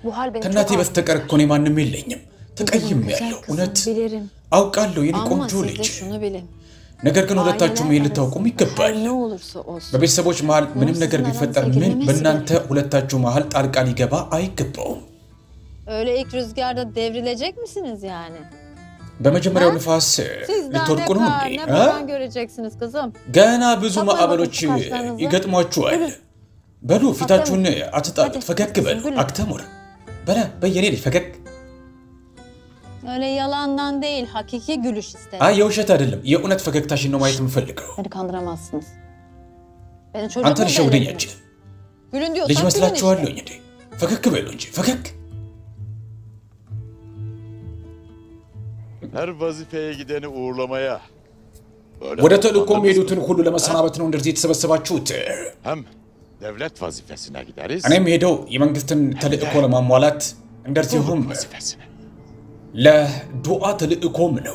Bu hal beni ከእናቴ çok በስተቀር እኮ እኔ ማንም የለኝም። ተቀይም Güzel ያለው kızım, እውነት bilirim. አውቃለሁ የኔ Ama ቆንጆ siz de ልጅ። şunu bilin. ነገር ግን ሁለታችሁም ይሄን Aileler ልታውቁም arasında ይገባል። her ne olursa olsun. በቤተሰቦች መሀል ምንም sizin ነገር ቢፈጠር aranıza ምን girmemesi በእናንተ ሁለታችሁ መሀል ጣልቃ ሊገባ አይገባውም። Öyle ilk rüzgarda devrilecek misiniz yani? በመጀመሪያው ንፋስ Siz daha ne ልትወድቁ ነው kar እንዴ? ne እ? baban göreceksiniz kızım. ገና ብዙ Saplayın ማዕበሎች bakın kaşlarınızı. ይገጥሟችኋል። Gülün. በሉ ፊታችሁን አትጣሉት፣ Hadi, ፈገግ kızım, በሉ፣ gülün. አክተሙር በለ በየኔ ልጅ ፈገግ። Öyle yalandan değil hakiki gülüş isterim. አይ የውሸት አይደለም፣ የእውነት ፈገግታሽን ነው ማየት የምፈልገው። Beni kandıramazsınız. Beni çocuk አንተ mu ልሸውደኝ bellediniz? አችልም። Gülün diyorsak ልጅ gülün መስላችኋለሁኝ işte. እንዴ? ፈገግ በሉ እንጂ ፈገግ። Her vazifeye gideni uğurlamaya. Böyle ወደ ተልእኮ toplandığımızda የሚሄዱትን ሁሉ ለመሰናበት ነው እንደዚህ የተሰበሰባችሁት። Hem devlet vazifesine gideriz. እኔም ሄደው የመንግስትን ተልእኮ ለማሟላት እንደዚሁም Ruh vazifesine. ለዱዓ ተልእኮም ነው።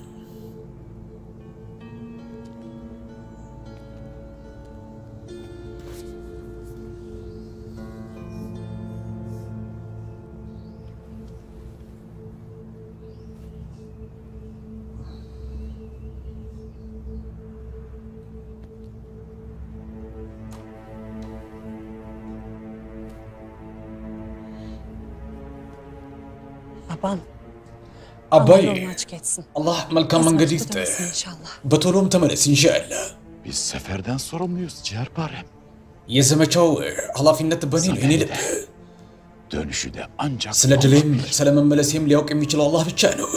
Baban አባዬ Allah yolunu açık etsin. አላህ መልካም መንገድ ይስጥ። Tutmasın inşallah. በቶሎም ተመለስ ኢንሻአላህ። Biz seferden sorumluyuz ciğerparem. የዘመቻው ኃላፊነት በእኔ ነው። የኔ ልብ Dönüşü de ancak ስለ Allah ድሌም bilir. ስለ መመለሴም ሊያውቅ የሚችለው አላህ ብቻ ነው።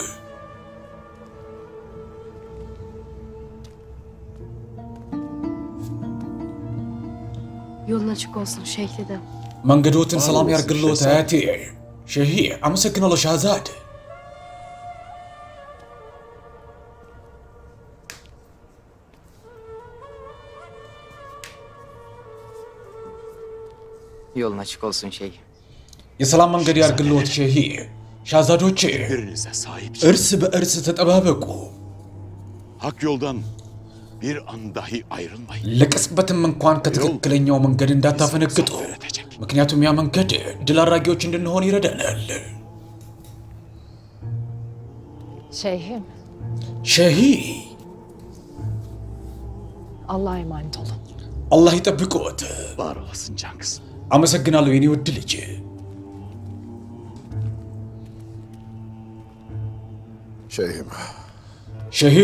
Yolun açık olsun Şeyh dedem. መንገዶትን ሰላም አዎ፣ ያርግልዎት ሸህ አያቴ። ሸሂ አመሰግናለሁ ሻህዛድ። Yolun açık olsun şey. የሰላም መንገድ ያርግልዎት ሸሂ። ሻህዛዶቼ Birbirinize sahip çıkın. እርስ በእርስ ተጠባበቁ። Hak yoldan bir an dahi ayrılmayın. ለቅጽበትም እንኳን ከትክክለኛው መንገድ እንዳታፈነግጡ። ምክንያቱም ያ መንገድ ድል አድራጊዎች እንድንሆን ይረዳናል። Şeyhim ሸሂ Allah'a emanet olun. አላህ ይጠብቅዎት። Var olasın can kızım. አመሰግናለሁ የኔ ውድ ልጅ። Şeyhim, ሸሂ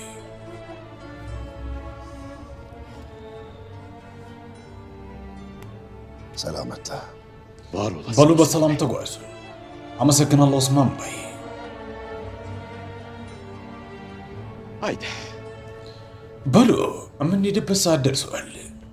selametle. Var olasın. በሉ በሰላም ተጓዙ። አመሰግናለሁ ኦስማን ባይ። Haydi. በሉ የምንሄድበት ሰዓት ደርሷል።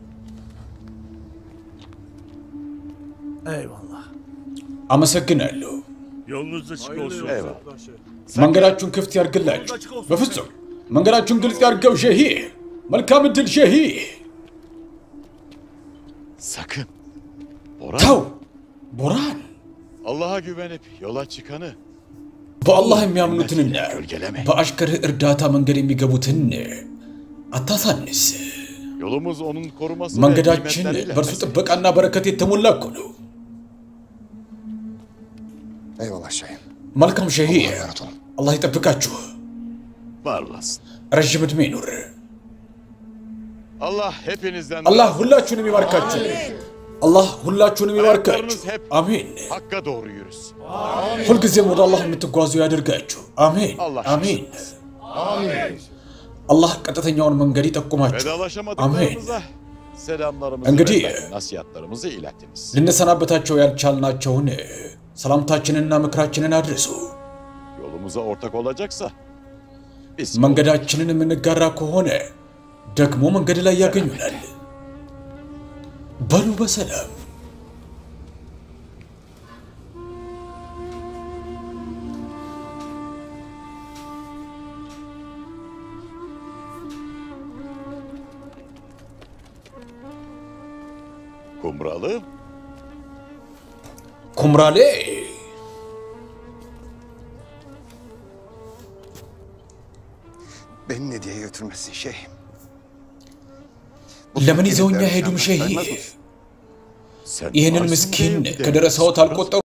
Eyvallah. አመሰግናለሁ። Yolunuz açık olsun. Eyvallah. መንገዳችሁን ክፍት ያርግላችሁ። በፍጹም መንገዳችሁን ግልጽ ያርገው ሸሂ። መልካም እድል ሸሂ። Sakın. Orhan. ተው ቦራን፣ Allah'a güvenip yola çıkanı በአላህ የሚያምኑትንና gölgeleme. በአሽከርህ እርዳታ መንገድ የሚገቡትን አታሳንስ። Yolumuz onun koruması ve መንገዳችን nimetleriyle በእርሱ beslenir. ጥበቃና በረከት የተሞላ እኮ ነው። Eyvallah şeyhim. መልካም ሸሂ፣ Allah'a emanet olun. አላህ ይጠብቃችሁ። Var olasın. ረዥም ዕድሜ ይኑር። Allah hepinizden አላህ razı olsun. ሁላችሁንም ይባርካችሁ። አላህ ሁላችሁንም ይባርካችሁ። Ayaklarınız hep አሜን። Hakka doğru yürüsün. ሁልጊዜም ወደ አላህ የምትጓዙ ያደርጋችሁ። አሜን Allah አሜን። አላህ ቀጥተኛውን መንገድ ይጠቁማችሁ። Vedalaşamadıklarımıza selamlarımızı እንግዲህ ve nasihatlarımızı ilettiniz. ልንሰናበታቸው ያልቻልናቸውን ሰላምታችንንና ምክራችንን አድርሱ። Yolumuza ortak olacaksa biz መንገዳችንን የምንጋራ ከሆነ ደግሞ መንገድ ላይ ያገኙናል። በሉ በሰላም kumralı ኩምራሌ Beni ne diye götürmesin şeyhim. ለምን ይዘውኛ ሄዱም ሸሂ sen ይህንን varsın ምስኪን diye bir de ከደረሰዎት አልቆጠሩ